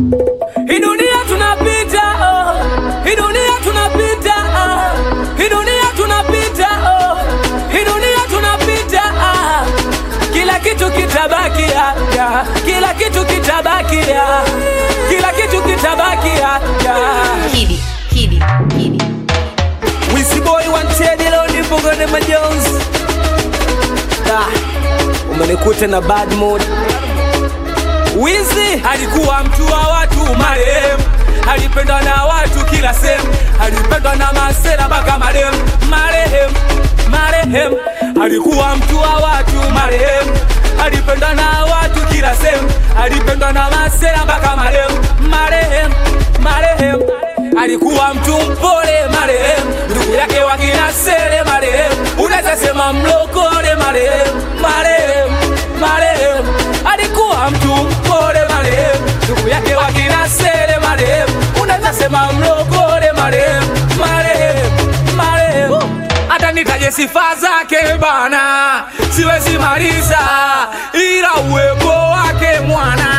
Hii dunia tunapita, oh. Hii dunia tunapita, oh. Hii dunia tunapita, oh. Hii dunia tunapita, ah. Kila kitu kitabaki hapa, kila kitu kitabaki hapa, kila kitu kitabaki hapa. Kidi, Kidi, Kidi. Wisi boy wanted leo nipo kwenye majonzi. Da, umenikuta na bad mood. Wizi alikuwa mtu wa watu marehemu, alipendwa na watu kila sehemu, alipendwa na masela mpaka marehemu. Marehemu, marehemu alikuwa mtu wa watu marehemu, alipendwa na watu kila sehemu, alipendwa na masela mpaka marehemu. Marehemu, marehemu alikuwa mtu mpole marehemu, ndugu yake wakina Sele marehemu, unaweza sema mlokole marehemu, marehemu, marehemu alikuwa mtu mpole marehemu, ndugu yake wakina Sele marehemu, unaweza sema mlokole marehemu, marehemu, marehemu hata nitaje sifa zake bana, siwezi maliza, ila uwepo wake mwana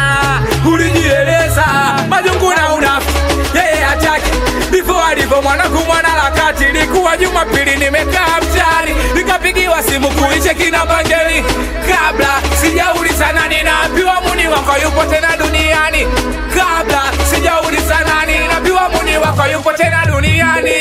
ulijieleza majungu na unafiki yeye hataki before alivyo mwanangu mwana lakati likuwa Jumapili nimekaa mtaani nikapigiwa simu kuiche kina bangeli kabla sijauliza nani naambiwa muni wako yupo tena duniani kabla sijauliza nani naambiwa muni wako yupo tena duniani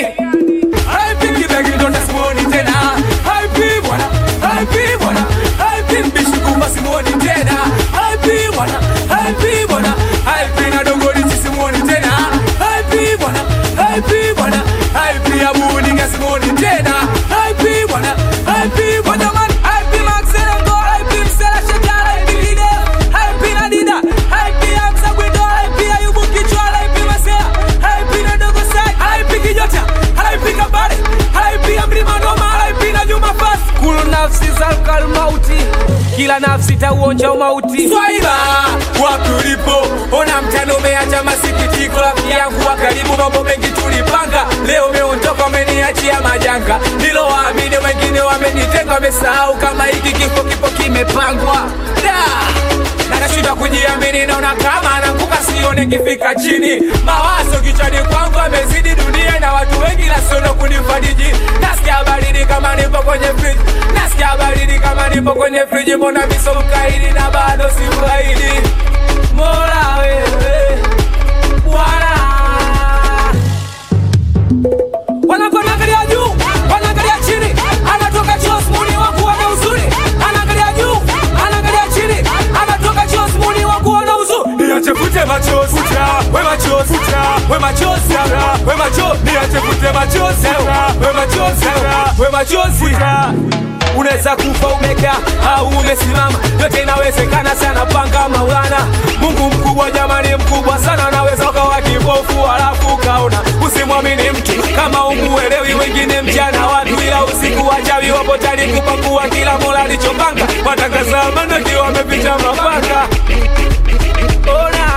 Haipigi begi ndo nasimuoni tena Haipi bwana, haipi bwana Haipi mbishi kumba simuoni tena Haipi bwana, haipi bwana Haipi na dogori simuoni tena Haipi bwana, haipi bwana Haipi ya buninga simuoni tena Haipi bwana, haipi bwana man Haipi maxera ngo, haipi msela shekara Haipi lide, haipi na dida Haipi ya msagwindo, haipi ya yubu kichwa Haipi masea, haipi na dogo sai Haipi kijota, haipi kabare Haipi ya mlima noma, haipi na nyuma fasi Kulu nafsi zalkal mauti Kila nafsi tauonja umauti Swaiba, wapi ulipo Ona mtano umeacha masikitiko Rafiki yangu wa karibu mambo mengi tulipanga Leo umeondoka umeniachia majanga Nilowaamini wengine wamenitenga Wamesahau kama hiki kifo kipo kimepangwa da na nashinda kujiamini, naona kama ananguka, sione kifika chini. Mawazo kichwani kwangu amezidi dunia na watu wengi, nasiono kunifariji. Nasikia baridi kama nipo kwenye friji, nasikia baridi kama nipo kwenye friji. Mbona miso mkaidi na bado si mkaidi? Mola wewe Bwana wanaangalia juu, wanaangalia chini, anatoka Jos muni wa kuona uzuri, anaangalia juu, anaangalia chini, anatoka Jos muni wa kuona uzuri. Niache kute machozi, we machozi, we machozi, we machozi, niache kute machozi, we machozi, we machozi. Unaweza kufa umekaa au umesimama, yote inawezekana sana. Panga Maulana, Mungu mkubwa, jamani, mkubwa sana. Naweza ukawa kipofu halafu ukaona. Usimwamini mtu kama umuelewi, wengine mchana watu, ila usiku wachawi wapo tayari kupakua kila mola alichopanga. Watangaza amani wakiwa wamepita mapaka. Ona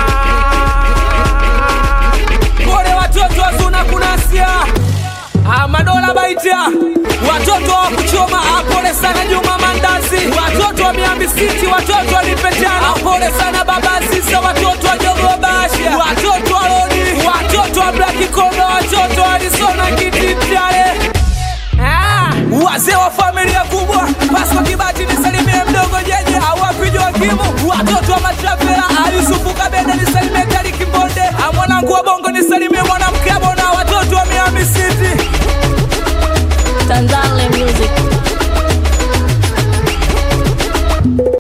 pole watoto wazuna kunasia Amadola Baita, watoto wa kuchoma, apole sana Juma Mandazi, watoto wa Miambi City, watoto wa Nipetana, apole sana Baba Sisa, watoto wa Jogo Basha, watoto wa Lodi, watoto wa Black Kondo, watoto wa Arizona Kititale. Ah, wazee wa familia kubwa Pasco Kibati nisalimie mdogo jeje awapi Joakimu watoto wa Matrafela Ayusufu Kabende nisalimie Tari Kimbonde mwanangu wa Bongo nisalimie mwana